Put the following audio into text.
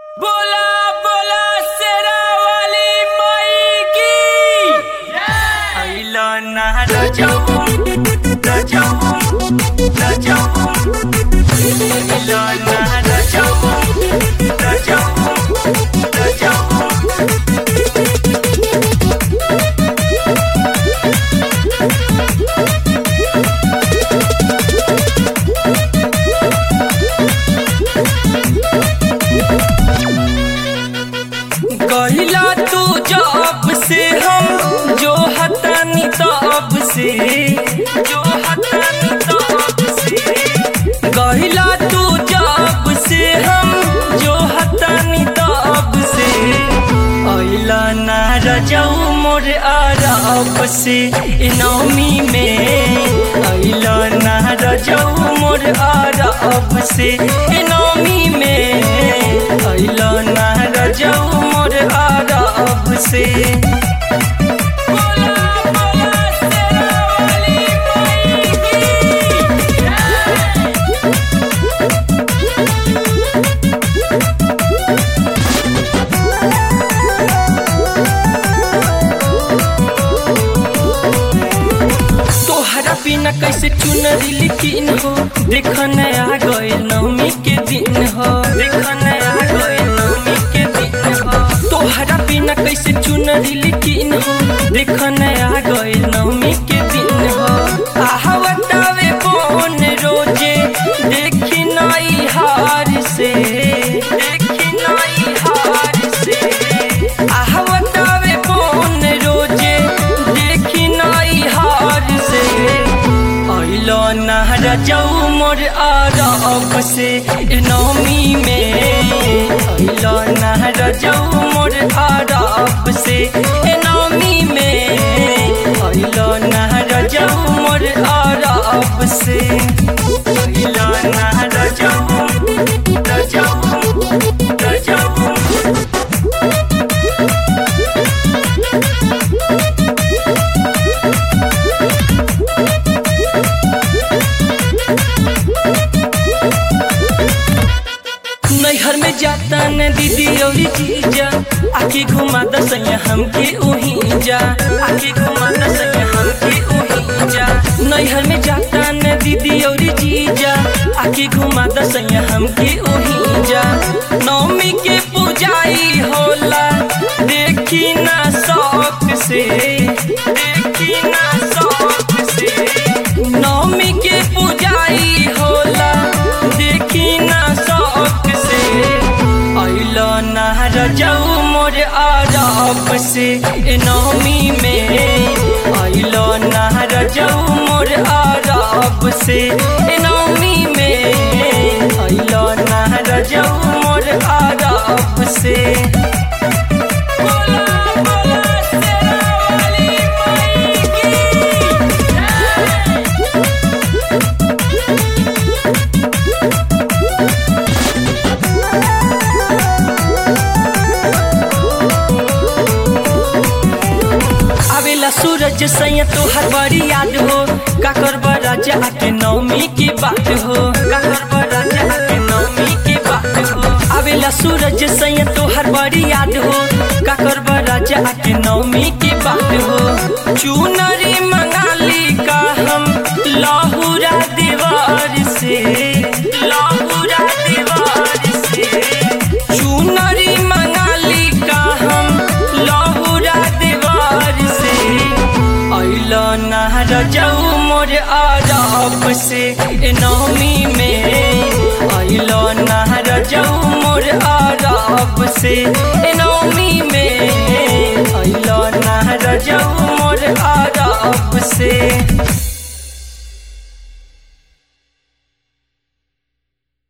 बोला बोला शेरा वाली माई की अइलो ना रजऊ रजऊ रजऊ अइलो ना रजऊ रजऊ रजऊ कहिला तू जब से हम जो हतानी तब से जो हतानी तब से कहिला तू जब से हम जो हतानी तब से अइला ना रजऊ मोर आरब से ए नौमी में अइला ना रजऊ मोर आरब से ए नौमी में अइला ना रजऊ मोर आरब से बोला बोला शेरा वाली माई की तोहरा बिना कैसे चुनरी लिखिन हो देख नया गए नवमी के दिन हो देख नया गए नवमी के दिन हो तोहरा बिना कैसे चुनरी लिखिन हो देख नया गए नवमी के दिन हो आहवतावे कौन रोजे देखी नई हार से देखी नई हार से आहवतावे कौन रोजे देखी नई हार से अइलो ना रजऊ मोर आरब से ए नौमी में अइलो ना रजऊ मोर आरब से ए नौमी में अइलो ना रजऊ मोर आरब से अइलो ना रजऊ रजऊ रजऊ नैहर में जाता न दीदी और जीजा आके घुमा दसैया हमके उही जा आके घुमा दसैया हमके उही जा नैहर में जाता न दीदी और जीजा आके घुमा दसैया हमके उही जा नौमी के पूजाई होला देखी ना शौक से देखी ना शौक से नौमी के पूजाई होला देखी ना शौक से अइलो ना रजऊ मोर आरब से ए नौमी में अइलो ना रजऊ मोर आरब से ए नौमी में अइलो ना रजऊ मोर आरब से बोला बोला शेरा वाली माई की आवेला सूरज सैया तोहर बड़ी याद हो काकर राजा के नौमी की बात हो काकर राजा के नौमी की बात हो आवेला सूरज सैया तोहर बड़ी याद हो काकर राजा के नौमी की बात हो चुनरी मंगाली का हम लाहुरा दीवार से लाहुरा दीवार से चुनरी मंगाली का हम लाहुरा दीवार से अइलो ना रजऊ मोर आरब से ए नौमी में अइलो ना रजऊ मोर आरब से ए नौमी में अइलो ना रजऊ मोर आरब से